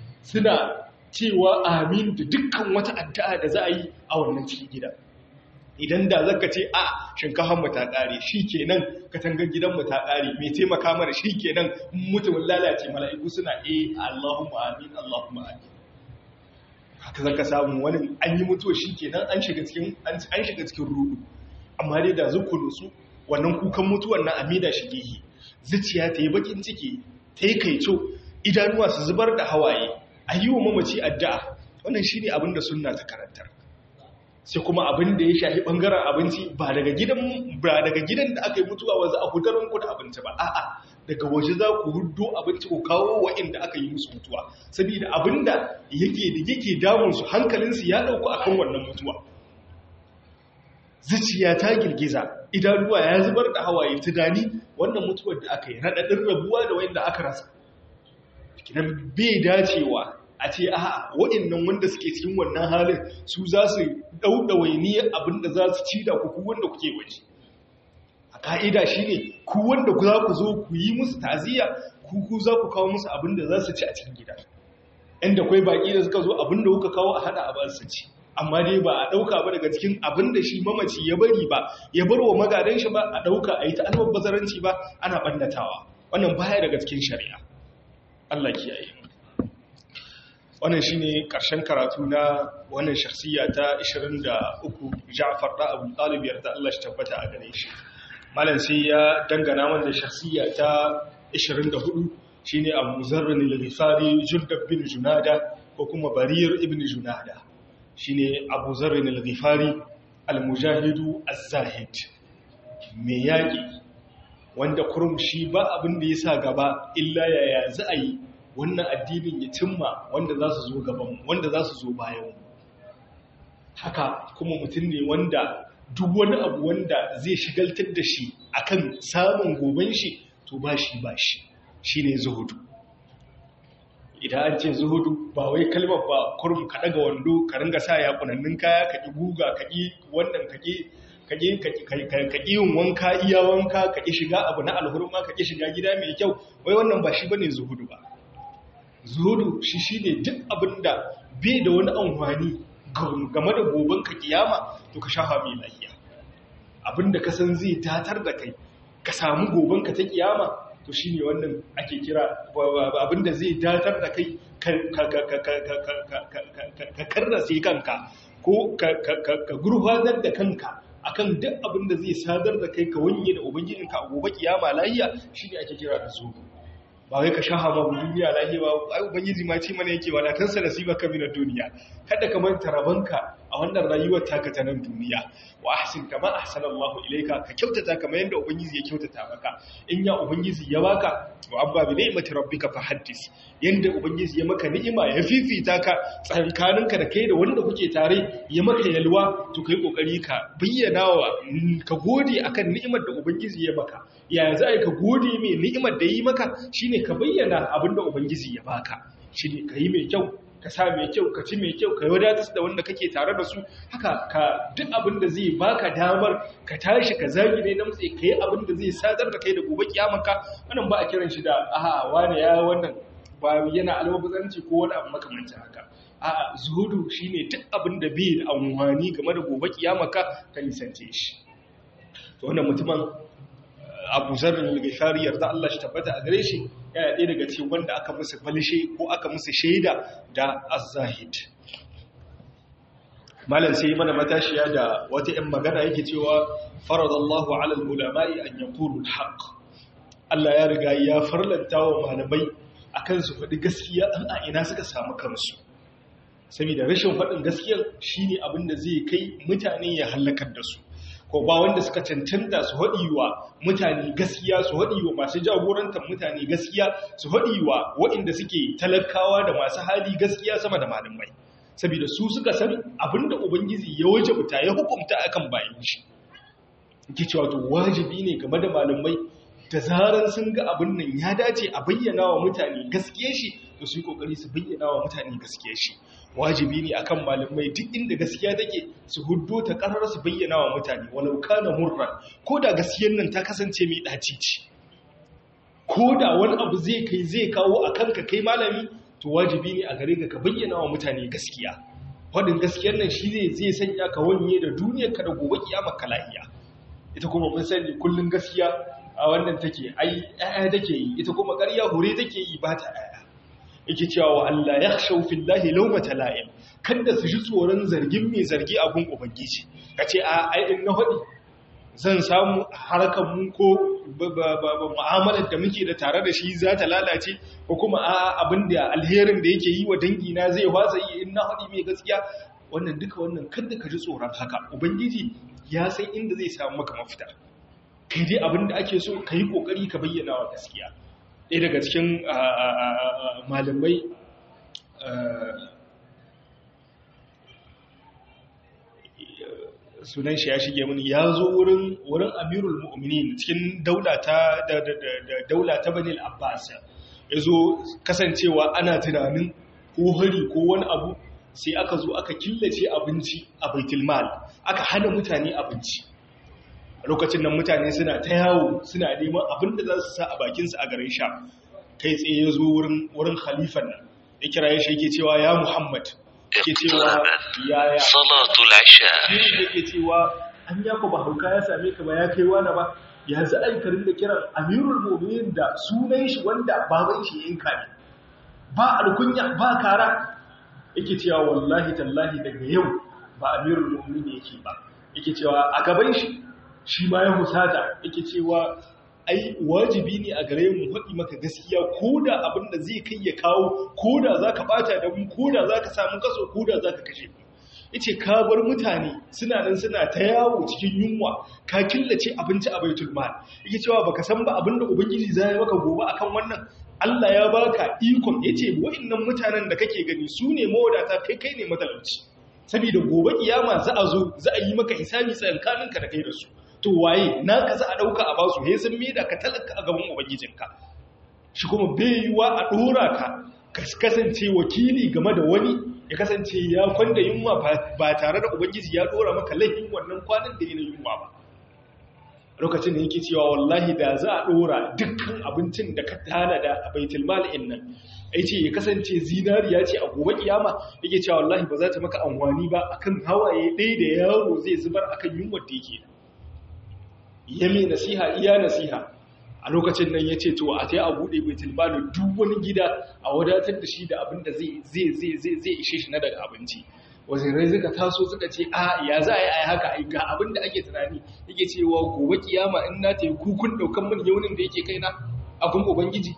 suna cewa amin da dukkan wata addu'a da za a yi a wannan cikin gidan idan da zaka ce a shinkafan mu ta kare shikenan katangar gidan mu ta kare me taimaka mana shikenan mutumin lalace mala'iku suna eh Allahumma amin Allahumma amin haka zaka samu wani an yi mutuwa shikenan an shiga cikin an shiga cikin rudu amma dai da zukulu su wannan kukan mutuwan na amida shigehi zuciya ta yi bakin ciki ta yi kaico idanuwa su zubar da hawaye a yi wa mamaci addu'a wannan shi ne abin da sunna ta karantar sai kuma abin da ya shahi ɓangaren abinci ba daga gidan ba daga gidan da aka yi mutuwa wanzu a hudarin ku da abinci ba a'a daga waje za ku hudo abinci ku kawo wa'inda aka yi musu mutuwa saboda abin da yake da yake damun su hankalinsu ya ɗauku akan wannan mutuwa zuciya ta girgiza idanuwa ya zubar da hawaye tunani wannan mutuwar da aka yi raɗaɗin rabuwa da wanda aka rasa kinan bai dacewa a ce a waɗannan wanda suke cikin wannan halin su za su ɗauɗawainiyar abin da za su ci da kuku wanda kuke waje a ka'ida shi ne ku wanda za ku zo ku yi musu taziya ku ku za ku kawo musu abin da za su ci a cikin gida inda kwai baƙi da suka zo abin da kuka kawo a haɗa a ba su ci amma dai ba a ɗauka ba daga cikin abin da shi mamaci ya bari ba ya bar wa magadan shi ba a ɗauka a yi ta almabbazaranci ba ana ɓannatawa wannan baya daga cikin shari'a Allah kiyaye wannan shine ƙarshen karatu na wannan shakhsiya ta 23 Ja'far da Abu Talib yarda Allah shi tabbata a gare shi malam sai ya dangana wanda shakhsiya ta 24 shine Abu Zarr al-Ghifari Jundab bin Junada ko kuma Barir ibn Junada shine Abu Zarrin al-Ghifari al-Mujahidu az-Zahid me yaki wanda kurum shi ba abin da yasa gaba illa yaya za a yi wannan addinin ya cimma wanda za su zo gaban wanda za su zo bayan haka kuma mutum ne wanda duk wani abu wanda zai shigaltar da shi akan samun goben shi to ba shi ba shi shine zuhudu idan an ce zuhudu ba wai kalmar ba kurum ka daga wando ka ringa sa ya kunannin kaya ka ki guga ka ki wannan ka ki ka ki yin wanka iya wanka ka ki shiga abu na alhurma ka ki shiga gida mai kyau wai wannan ba shi bane zuhudu ba zuhudu shi shine duk abinda bai da wani amfani game da goben ka kiyama to ka shafa mai lafiya abinda ka san zai tatar da kai ka samu goben ka ta kiyama to shi ne wannan ake kira abinda zai datar da kai ka karrase kanka ko ka gurfanar da kanka akan duk abinda zai sadar da kai ka wanye da ubangijinka a gobe kiyama lahiya shi ne ake kira da zuwa ba wai ka shaha ma duniya lahiya ba ai ubangiji ma ce mana yake wala tansa nasibaka min ad-dunya kada ka manta rabanka a wannan rayuwar taka ta nan duniya wa ahsin kama ahsana Allahu ilayka ka kyautata kamar yanda ubangiji ya kyautata maka in ya ubangiji ya baka to abba bi ni'mati rabbika fa haddis yanda ubangiji ya maka ni'ima ya fifita ka tsankaninka da kai da wanda kuke tare ya maka yalwa to kai kokari ka bayyana wa ka gode akan ni'imar da ubangiji ya maka ya za ka gode mai ni'imar da yi maka shine ka bayyana abinda ubangiji ya baka shine ka yi mai kyau ka sa mai kyau ka ci mai kyau ka wadatar da wanda kake tare da su haka ka duk abin da zai baka damar ka tashi ka zagi ne na mutse ka yi abin da zai sadar da kai da gobe kiyamanka wannan ba a kiran shi da aha wani ya wannan ba yana almabazanci ko wani abu makamancin haka a'a zuhudu shine duk abin da bai da amfani game da gobe kiyamanka ka nisance shi to wannan mutumin abu zarin al-ghifari yarda Allah shi tabbata a gare shi yana ɗaya daga cikin wanda aka musu falishe ko aka musu shaida da az-zahid malam sai mana matashiya da wata 'yan magana yake cewa faradallahu ala al-ulama'i an yaqulu al-haq Allah ya riga ya farlanta wa malamai akan su faɗi gaskiya an a ina suka samu kansu saboda rashin faɗin gaskiya shine abin da zai kai mutane ya halakar da su ko ba wanda suka cancanta su haɗi wa mutane gaskiya su haɗi wa masu jagorantar mutane gaskiya su haɗi wa waɗanda suke talakawa da masu hali gaskiya sama da malamai saboda su suka san abinda ubangiji ya wajabta ya hukunta akan bayan shi ke cewa to wajibi ne game da malamai da zaran sun ga abin nan ya dace a bayyana wa mutane gaskiyar shi to su yi kokari su bayyana wa mutane gaskiyar shi wajibi ne akan malamai duk inda gaskiya take su huddo ta karar su bayyana wa mutane walau kana murran ko da gaskiyar nan ta kasance mai daci ce ko da wani abu zai kai zai kawo a kanka kai malami to wajibi ne a gare ka ka bayyana wa mutane gaskiya wadin gaskiyar nan shi ne zai sanya ka wanye da duniyar ka da gobe kiyama ka lahiya ita kuma mun sani kullun gaskiya a wannan take ai ƴaƴa take yi ita kuma ƙarya hure take yi ba ta ƴaƴa yake cewa wa Allah yakhshaw fillahi lawmata la'im kada su ji tsoron zargin mai zargi a gun ubangiji kace a ai in na hadi zan samu harkar mu ko mu'amalar da muke da tare da shi za ta lalace ko kuma a abin da alherin da yake yi wa dangina zai wasa yi in na haɗi mai gaskiya wannan duka wannan kada ka ji tsoron haka ubangiji ya san inda zai samu maka mafita kai dai abin da ake so ka yi ƙoƙari ka bayyana wa gaskiya ɗaya daga cikin malamai sunan shi ya shige mini ya zo wurin wurin amirul mu'minin cikin daula ta da daula ta banil abbas ya zo kasancewa ana tunanin ko hari ko wani abu sai aka zo aka killace abinci a baitul mal aka hana mutane abinci lokacin nan mutane suna ta yawo suna neman abin da za su sa a bakinsu a garin sha kai tsaye ya zo wurin wurin khalifan nan ya kira ya shi yake cewa ya muhammad ke cewa yaya salatul isha shi yake cewa an ya ku ba hauka ya same ka ba ya kai wani ba ya za a yi karin da kiran amirul mu'minin da sunan shi wanda baban shi yanka ne ba alkunya ba kara yake cewa wallahi tallahi daga yau ba amirul mu'minin yake ba yake cewa a gaban shi shi ma ya husata yake cewa ai wajibi ne a gare mu faɗi maka gaskiya ko da abin da zai kai ya kawo ko da za ka ɓata da mu ko da za ka samu kaso ko da za ka kashe mu yace ka bar mutane suna nan suna ta yawo cikin yunwa ka killace abinci a baitul mal yake cewa baka san ba abin da ubangiji zai maka gobe akan wannan Allah ya baka ikon yace wa'annan mutanen da kake gani su ne mawadata kai kai ne matalauci saboda gobe kiyama za a zo za a yi maka hisabi tsakankaninka da kai da su to waye na ka za a ɗauka a basu he sun da ka talaka a gaban ubangijinka shi kuma bai yiwa a ɗora ka ka kasance wakili game da wani ya kasance ya kwanda yunwa ba tare da ubangiji ya ɗora maka laifin wannan kwanan da yana yunwa ba lokacin da yake cewa wallahi da za a ɗora dukkan abincin da ka tanada a baitul mal'in nan ai ce ya kasance zinariya ce a gobe kiyama yake cewa wallahi ba za ta maka amfani ba akan hawaye ɗaya da yaro zai zubar akan yunwar da yake ya mai nasiha iya nasiha a lokacin nan ya ce to a ta a buɗe baitul mali duk wani gida a wadatar da shi da abin da zai ishe shi na daga abinci wazirai suka taso suka ce a ya za a yi a haka ai ga abin da ake tunani yake cewa gobe kiyama in na ta yi kukun ɗaukan min yaunin da yake kaina a kun ubangiji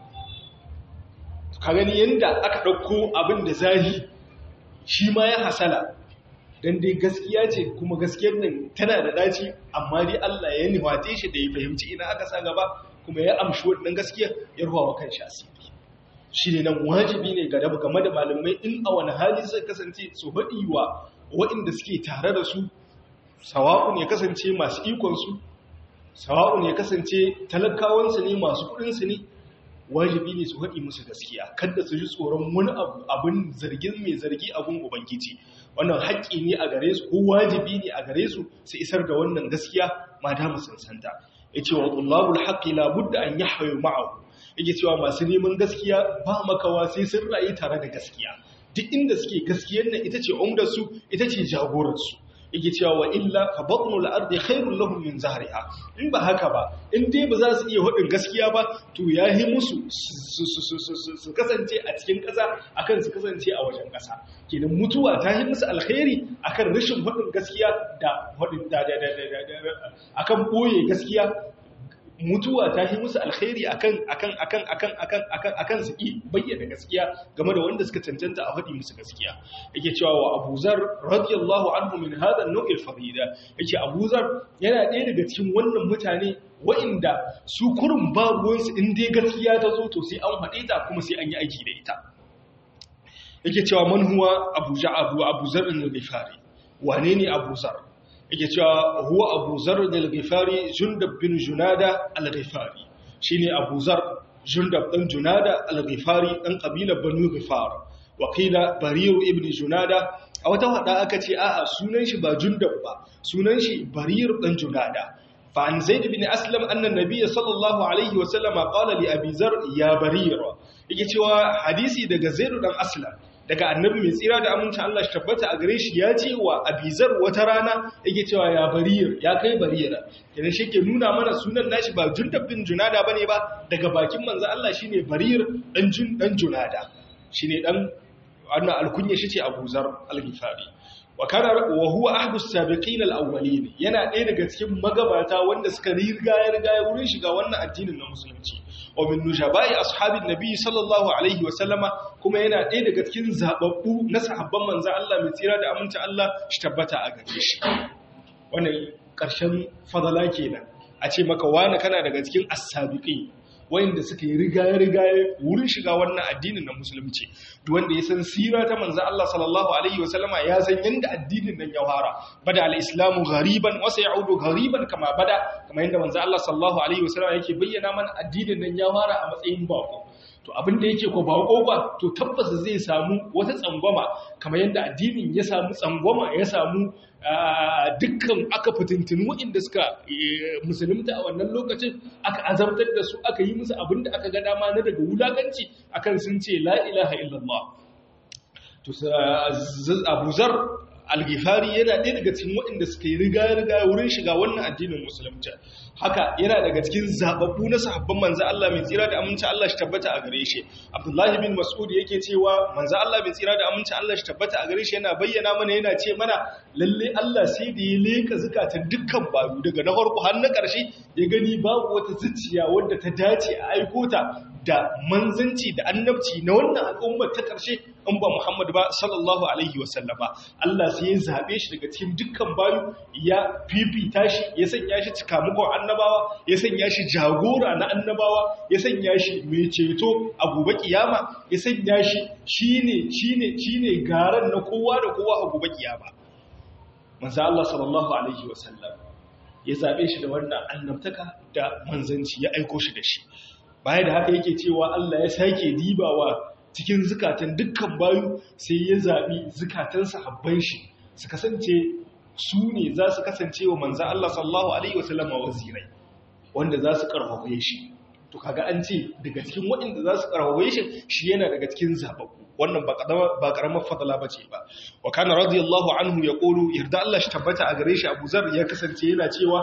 ka gani yadda aka ɗauko abin da zahi shi ma ya hasala don dai gaskiya ce kuma gaskiyar nan tana da daci amma dai Allah ya nufate shi da ya fahimci ina aka sa gaba kuma ya amshi wannan gaskiya ya ruwa wa kan shi asiri shi ne nan wajibi ne ga dabu game da malamai in a wani hali zai kasance su haɗi wa waɗanda suke tare da su sawa'un ya kasance masu ikonsu sawa'un ya kasance talakawansu ne masu kuɗinsu ne wajibi ne su haɗi musu gaskiya kada su ji tsoron wani abu abin zargin mai zargi abin ubangiji wannan haƙƙi ne a gare su ko wajibi ne a gare su su isar da wannan gaskiya ma da mu sansanta yace wa tullabul haqqi la budda an yahyu ma'ahu yake cewa masu neman gaskiya ba makawa sai sun rayu tare da gaskiya duk inda suke gaskiyar nan ita ce umdar su ita ce jagorar su yake cewa wa illa fa batnul ardi khairul lahum min zahriha in ba haka ba in dai ba za su iya hudin gaskiya ba to yahi musu su kasance a cikin ƙasa akan su kasance a wajen ƙasa kenan mutuwa ta yi musu alkhairi akan rashin hudin gaskiya da hudin da akan boye gaskiya mutuwa ta yi musu alkhairi akan akan akan akan akan akan akan su ki bayyana gaskiya game da wanda suka cancanta a faɗi musu gaskiya yake cewa wa Abu Zar radiyallahu anhu min hada an-naw' al-fadila yake Abu Zar yana ɗaya daga cikin wannan mutane wa'inda su kurun babu su in dai gaskiya ta zo to sai an faɗe ta kuma sai an yi aiki da ita yake cewa man huwa Abu Ja'abu Abu Zar al-Ghifari wane ne Abu Zar yake cewa huwa abu zar al-ghifari jundab bin junada al-ghifari shine abu zar jundab dan junada al-ghifari dan kabilar banu ghifar wakila bariru ibn junada a wata hada aka ce a'a sunan shi ba jundab ba sunan shi barir dan junada fa an zaid bin aslam anna nabiy sallallahu alaihi wa sallama qala li abi zar ya barir yake cewa hadisi daga zaid dan aslam daga annabi mai tsira da aminci Allah shi tabbata a gare shi ya ce wa abizar wata rana yake cewa ya bariyar ya kai bariyar idan shi ke nuna mana sunan nashi ba jundab bin junada bane ba daga bakin manzo Allah shine bariyar dan jun dan junada shine dan wannan alkunya shi ce abuzar al-ghifari wa kana wa huwa ahdu as-sabiqin al-awwalin yana ɗaya daga cikin magabata wanda suka riga ya riga ya wurin shiga wannan addinin na musulunci wa min nujabai ashabin nabi sallallahu alaihi wa sallama kuma yana ɗaya daga cikin zababbu na sahabban manzon Allah mai tsira da aminci Allah shi tabbata a gare shi wannan ƙarshen fadala kenan a ce maka wani kana daga cikin as-sabiqin wayanda suka yi rigaye-rigaye wurin shiga wannan addinin na musulunci duk wanda ya san sira ta manzo Allah sallallahu alaihi wasallama ya san yanda addinin nan ya fara bada al-islamu ghariban wa sayaudu ghariban kama bada kamar yanda manzo Allah sallallahu alaihi wasallama yake bayyana mana addinin nan ya fara a matsayin bako to abin da yake ko bako ba to tabbas zai samu wata tsangwama kamar yanda addinin ya samu tsangwama ya samu dukkan aka fitintinu waɗanda suka musulunta a wannan lokacin aka azabtar da su aka yi musu abin da aka ga dama na daga wulaganci akan sun ce la ilaha illallah to Abu Zar al-Ghifari yana ɗaya daga cikin waɗanda suka yi riga-riga wurin shiga wannan addinin musulunci haka yana daga cikin zababbu na sahabban manzo Allah mai tsira da aminci Allah shi tabbata a gare shi Abdullahi bin Mas'ud yake cewa manzo Allah mai tsira da aminci Allah shi tabbata a gare shi yana bayyana mana yana ce mana lalle Allah sai da ya leka zakatan dukkan bayu daga na farko har na ƙarshe ya gani babu wata zuciya wadda ta dace a aiko ta da manzanci da annabci na wannan al'ummar ta ƙarshe in ba Muhammad ba sallallahu alaihi wa sallama Allah sai ya zabe shi daga cikin dukkan bayu ya fifita shi ya sanya shi cikamakon annabawa ya sanya shi jagora na annabawa ya sanya shi mai ceto a gobe kiyama ya sanya shi shine shine shine garan na kowa da kowa a gobe kiyama manzo Allah sallallahu alaihi wa sallam ya zabe shi da wannan annabtaka da manzanci ya aiko shi da shi baya da haka yake cewa Allah ya sake dibawa cikin zukatan dukkan bayu sai ya zaɓi zukatan sahabban shi su kasance su ne za su kasance wa manzan Allah sallallahu Alaihi wasallam a wazirai wanda za su ƙarfafe shi to kaga an ce daga cikin waɗanda za su ƙarfafe shi shi yana daga cikin zaɓaɓɓu wannan ba ƙaramar fadala ba ce ba wa kana radiyallahu anhu ya ƙoro yarda Allah shi tabbata a gare shi abu zar ya kasance yana cewa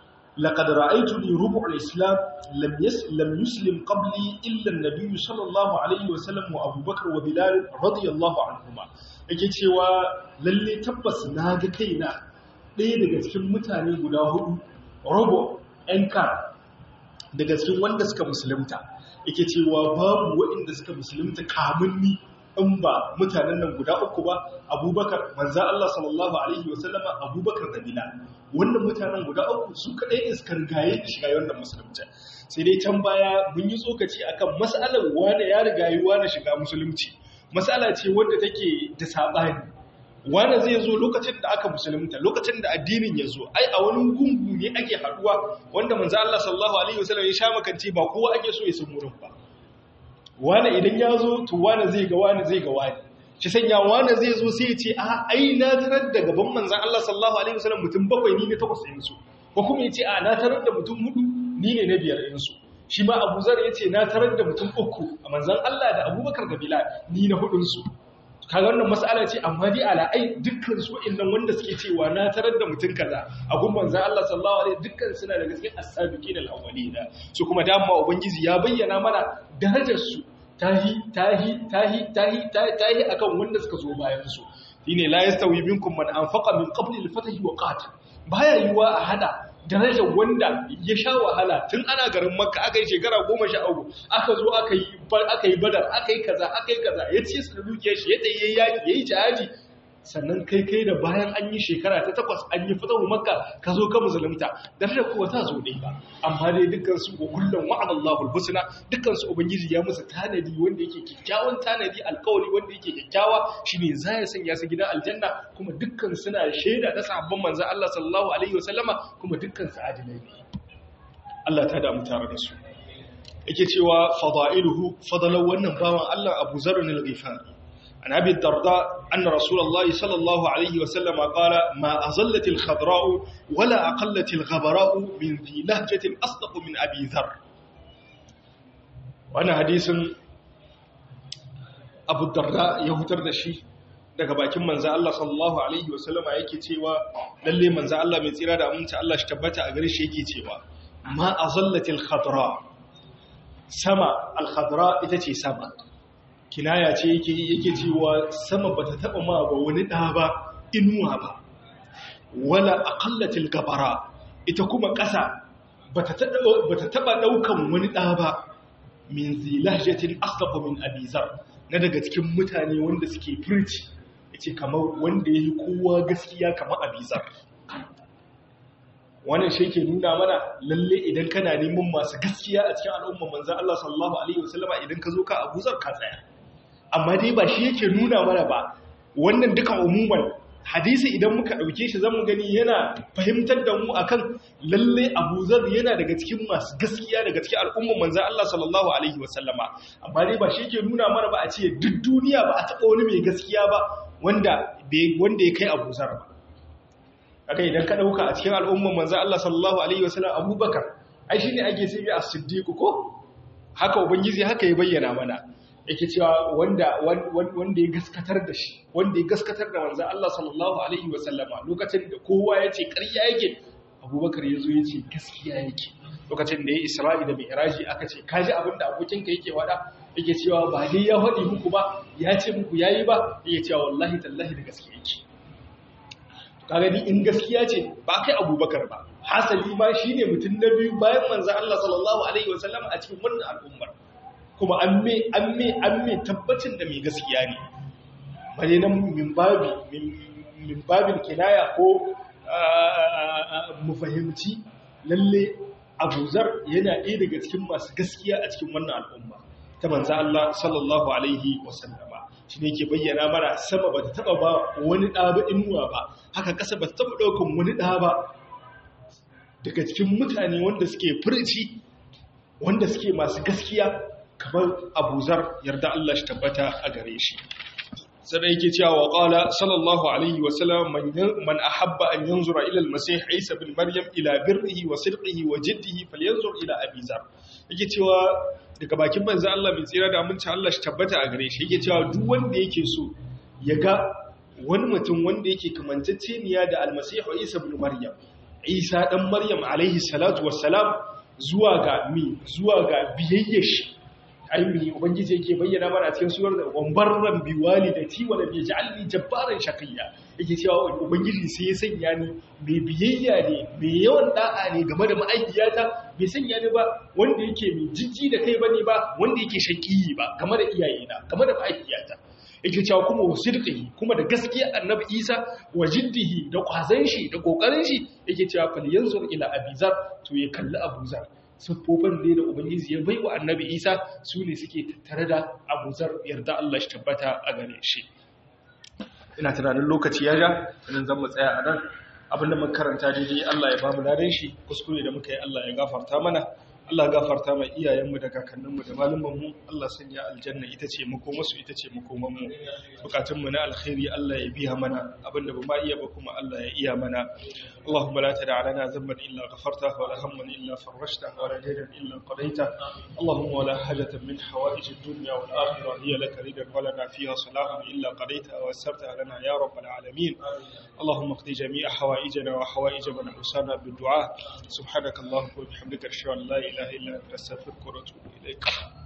لقد رأيتني ربع الإسلام لم يس لم يسلم قبلي إلا النبي صلى الله عليه وسلم وأبو بكر وبلال رضي الله عنهما yake cewa lalle tabbas na ga kaina ɗaya daga cikin mutane guda hudu robo ɗan kar daga cikin wanda suka musulunta yake cewa babu waɗanda suka musulunta kamun ni in ba mutanen nan guda uku ba abubakar manzan Allah sallallahu Alaihi wasallama abubakar da bilal wannan mutanen guda uku su kaɗai ne suka rigaye da shiga wannan musulunci sai dai can baya mun yi tsokaci akan mas'alar wane ya rigayi wane shiga musulunci mas'ala ce wanda take da saɓani wane zai zo lokacin da aka musulunta lokacin da addinin ya zo ai a wani gungu ne ake haɗuwa wanda manzan Allah sallallahu Alaihi wasallam ya sha makance ba kowa ake so ya san wurin ba wane idan ya zo to wane zai ga wane zai ga wane shi sanya wane zai zo sai ya ce a ai na tarar da gaban manzan Allah sallallahu alaihi wasallam mutum bakwai ni ne takwas ɗin su ko kuma ya ce a na tarar da mutum hudu ni ne na biyar ɗin su shi ma Abu Zar ya ce na tarar da mutum uku a manzan Allah da Abubakar da Bilal ni na hudun su kaga wannan mas'ala ce amma dai ala ai dukkan su wa'annan wanda suke cewa na tarar da mutum kaza a gun manzan Allah sallallahu alaihi dukkan suna daga cikin as-sabiqin al-awwalina su kuma dama ubangiji ya bayyana mana darajar su tahi tahi tahi tahi tahi akan wanda suka zo bayan su shine la yastawi minkum man anfaqa min qabli al-fath wa qatal baya yiwa a hada darajar wanda ya sha wahala tun ana garin makka aka yi shekara goma sha uku aka zo aka yi aka yi badar aka yi kaza aka yi kaza ya ci su da dukiyar shi ya tsaye yaki ya yi jihadi sannan kai kai da bayan an yi shekara ta takwas an yi fitahu makka ka zo ka musulunta darajar kuwa ta zo dai ba amma dai dukkan su kullum wa'ada Allahu al-husna dukkan su ubangiji ya musu tanadi wanda yake kyakkyawan tanadi alkawari wanda yake kyakkyawa shine za ya sanya su gidan aljanna kuma dukkan suna shaida da sahabban manzon Allah sallallahu alaihi wasallama kuma dukkan su adilai ne Allah ta damu tare da su yake cewa fadailuhu fadalan wannan bawan Allah Abu Zarr al-Ghifari عن أبي الدرداء أن رسول الله صلى الله عليه وسلم قال ما أظلت الخضراء ولا أقلت الغبراء من ذي لهجة أصدق من أبي ذر وأنا حديث abu darda ya hutar da shi daga bakin manzo Allah sallallahu alaihi wasallama yake cewa lalle manzo Allah mai tsira da aminci Allah shi tabbata a gare shi yake cewa ma azallatil khadra sama al khadra ita ce sama kinaya ce yake yake cewa sama bata taba ma ba wani da ba inuwa ba wala aqallatil gabara ita kuma ƙasa bata taba daukan wani da ba min zilahjatin asdaqa min abizar na daga cikin mutane wanda suke furci yace kamar wanda yayi kowa gaskiya kamar abizar wannan shi ke nuna mana lalle idan kana neman masu gaskiya a cikin al'umma manzon Allah sallallahu alaihi wasallama idan ka zo ka abuzar ka tsaya amma dai ba shi yake nuna mana ba wannan duka umuman hadisi idan muka ɗauke shi zamu gani yana fahimtar da mu akan lalle Abu Zar yana daga cikin masu gaskiya daga cikin al'ummar manzon Allah sallallahu alaihi wasallama amma dai ba shi yake nuna mana ba a ce duk duniya ba a taɓa wani mai gaskiya ba wanda wanda ya kai Abu Zar ba kaga idan ka ɗauka a cikin al'ummar manzon Allah sallallahu alaihi wasallam Abubakar ai shine ake sai as-Siddiq ko haka ubangiji haka ya bayyana mana yake cewa wanda wanda ya gaskatar da shi wanda ya gaskatar da manzon Allah sallallahu alaihi wasallama lokacin da kowa ya ce ƙarya yake Abubakar ya zo ya ce gaskiya yake lokacin da ya Isra'i da Mi'raji aka ce kaji abin da abokinka yake wada yake cewa ba dai ya faɗi muku ba ya ce muku yayi ba yake cewa wallahi tallahi da gaskiya yake kaga ni in gaskiya ce ba kai Abubakar ba hasali ma shine mutum na biyu bayan manzon Allah sallallahu alaihi wasallama a cikin wannan al'ummar kuma an me an me an me tabbacin da mai gaskiya ne bare nan min babi min babin kinaya ko mu fahimci lalle abuzar yana ɗaya daga cikin masu gaskiya a cikin wannan al'umma ta manzo Allah sallallahu alaihi wasallama shi ne ke bayyana mana sama ba ta taba ba wani ɗa ba inuwa ba haka ƙasa ba ta taba ɗaukan wani ɗa ba daga cikin mutane wanda suke furci wanda suke masu gaskiya kamar abuzar yarda Allah shi tabbata a gare shi sannan yake cewa wa qala sallallahu alaihi wa sallam man ahabba an yanzura ila al-masih isa bin maryam ila birrihi wa sidqihi wa jiddihi falyanzur ila abizar yake cewa daga bakin manzo Allah mai tsira da aminci Allah shi tabbata a gare shi yake cewa duk wanda yake so ya ga wani mutum wanda yake kamantacceniya da al-masih isa bin maryam isa dan maryam alaihi salatu wassalam zuwa ga mi zuwa ga biyayyar shi ainihi ubangiji yake bayyana mana cikin surar da wambarran biwali da ti wala bi ja'alni jabbaran shaqiyya yake cewa ubangiji sai ya sanya ni mai biyayya ne mai yawan da'a ne game da ma'aikiyata bai sanya ni ba wanda yake mai jijji da kai bane ba wanda yake shaqiyi ba game da iyayena game da ma'aikiyata yake cewa kuma wasidqihi kuma da gaskiya annabi Isa wa jiddihi da kwazan shi da kokarin shi yake cewa fal yanzur ila abizar to ya kalli abuzar siffofin ne da Ubangiji ya bai wa annabi Isa su ne suke tattare da abuzar yarda Allah shi tabbata a gare shi. Ina tunanin lokaci ya ja, idan zan tsaya a nan abinda mun karanta daidai Allah ya ba mu ladan shi, kuskure da muka yi Allah ya gafarta mana, Allah ya gafarta mai iyayenmu da kakanninmu da malumanmu, Allah sanya aljanna ita ce makomasu ita ce makomanmu. Bukatunmu na alkhairi Allah ya biya mana, abinda ba ma iya ba kuma Allah ya iya mana. اللهم لا تدع لنا ذنبا إلا غفرته ولا هما إلا فرجته ولا دينا إلا قضيته اللهم ولا حاجة من حوائج الدنيا والآخرة هي لك ردا ولنا فيها صلاح إلا قضيتها ويسرتها لنا يا رب العالمين اللهم اقضي جميع حوائجنا وحوائج من أوصانا بالدعاء سبحانك اللهم وبحمدك أشهد أن لا إله إلا أنت أستغفرك وأتوب إليك